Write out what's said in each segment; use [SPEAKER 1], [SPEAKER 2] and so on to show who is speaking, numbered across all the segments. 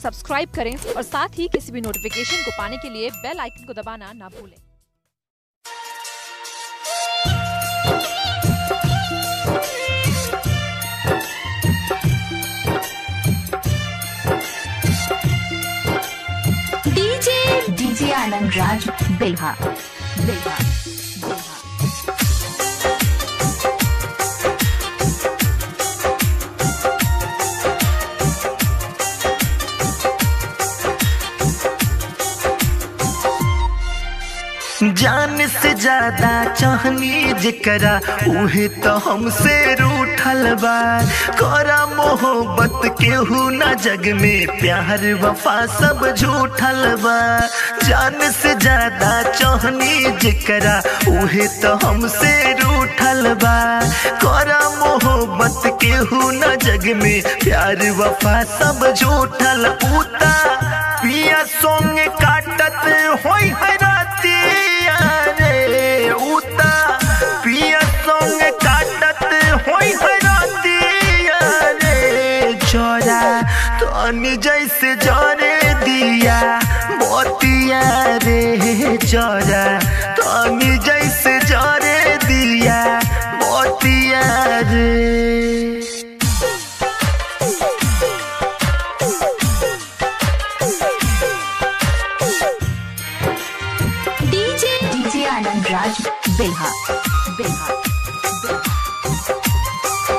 [SPEAKER 1] subscribe करें और साथ ही किसी भी नोटिफिकेशन को पाने के लिए बेल आइकन को दबाना ना भूलें
[SPEAKER 2] डीजे डीजे आनंद राज बिल्हा बिल्हा बिल्हा
[SPEAKER 3] जान से ज्यादा चाहनी जकरा उहे तो हमसे रूठल बा करा मोहब्बत केहू ना जग में प्यार वफा सब झूठल बा जान से ज्यादा चाहनी जकरा उहे तो हमसे रूठल बा करा मोहब्बत केहू ना जग में प्यार वफा सब झूठल उता पिया सोंग काटत होई है रातिया रे उता पिया सोंग काटत होई है रातिया रे छोरा तनी जैसे जरे दिया मोतिया रे छोरा तनी जैसे जरे दिया मोतिया रे
[SPEAKER 2] डीजे डीजे आनंद राज बिल्हा बिल्हा बिल्हा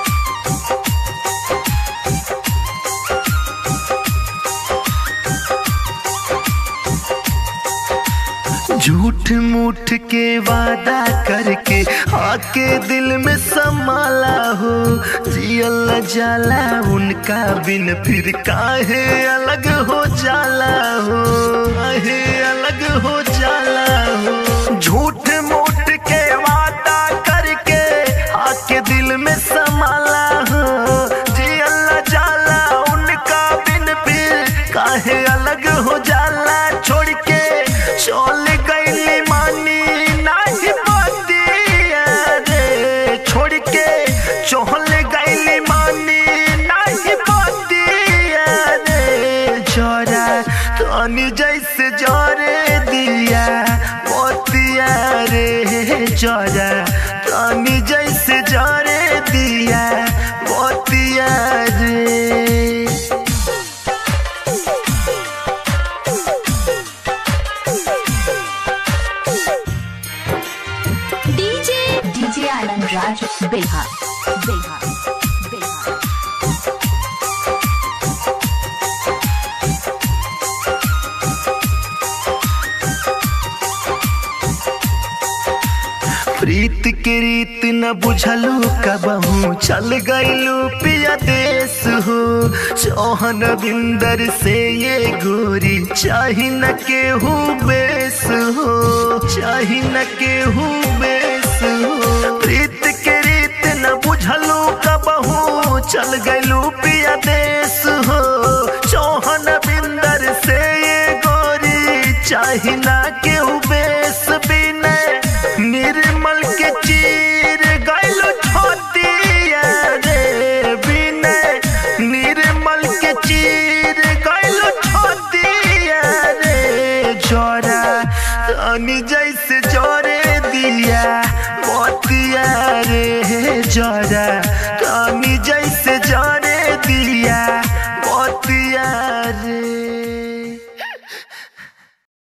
[SPEAKER 3] झूठ मूठ के वादा करके आके दिल में समाला हो जियल न जाला उनका बिन फिर काहे अलग हो जाला हो काहे अलग हो जाला हो झूठ मूठ के वादा करके आके दिल में समाला हो जियल न जाला उनका बिन फिर काहे अलग हो जाला छोड़ के चल गईली मानी नाही बतिया रे छोड़ के चल गईली मानी नाही बतिया रे छोरा तनी जैसे जरे दिया मोतिया रे छोरा तनी जैसे जरे दिया मोतिया रे
[SPEAKER 2] डीजे डीजे आनंद राज बिल्हा बिल्हा बिल्हा
[SPEAKER 3] प्रीत के रीत न बुझलू कबहू चल गईलू पिया देश हो चौहन बिंदर से ये गोरी चाही न केहू बेस हो चाही न केहू बेस हो प्रीत के रीत न बुझलू कबहू चल गईलू पिया देश हो चौहन बिंदर से ये गोरी चाही न केहू बेस बिन